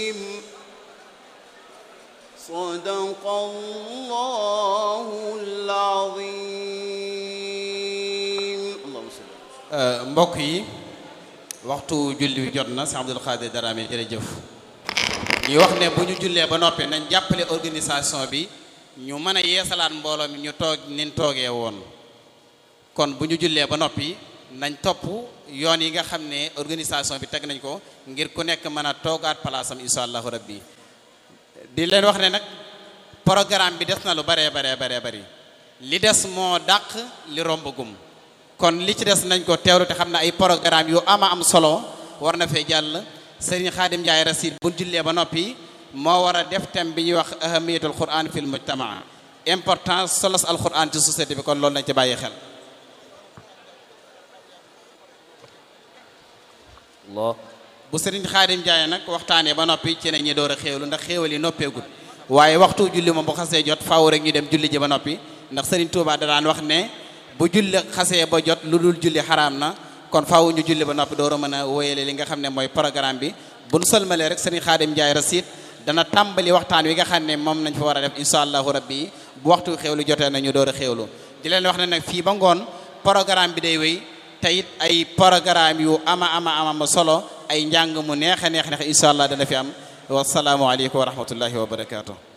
صدق الله العظيم اللهم صل mbokk yi waxtu julli wi jot na si Abdul Xaadir Daraame jërëjëf ñuy wax ne bu ñu jullee ba noppi nañ jàppale organisation bi ñu mën a yeesalaat mbooloo mi ñu toog nin toogee woon kon bu ñu jullee ba noppi nañ topp yoon yi nga xam ne organisation bi teg nañ ko ngir ku nekk mën a toogaat palaasam insha allahu rabbi di leen wax ne nag programme bi des na lu baree baree baree bari li des moo dàq li rombagum kon li ci des nañ ko teewlu te xam ne ay programme yu ama am solo war na fee jàll Serigne Khadim Ndiaye Rasid bu jullee ba noppi moo war a def thème bi ñuy wax ahamiyatul quran fil mujtamaa importance solos al quran ci société bi kon loolu nañ ci bàyyi xel Allah bu Serigne Khadim Ndiaye nag waxtaanee ba noppi ci ne ñi door a xéewlu ndax xéewal yi noppeegul waaye waxtu julli moom bu xasee jot faaw rek ñu dem julli ji ba noppi ndax Serigne Touba da daan wax ne bu julli xasee ba jot lu dul julli xaraam na kon faaw ñu julli ba noppi door a mën a wéyale li nga xam ne mooy programme bi bu nu sëlmalee rek Serigne Khadim Ndiaye Rasid dana tàmbali waxtaan wi nga xam ne moom nañ fa war a def incha allahu rabbi bu waxtu xéewlu jotee na ñu door a xéewlu di leen wax ne nag fii ba ngoon programme bi day wéy te it ay programme yu ama ama ama solo ay njàng mu neex a neex neex incha allah dana fi am wasalaamualeykum wa rahmatullahi wa barakaatu.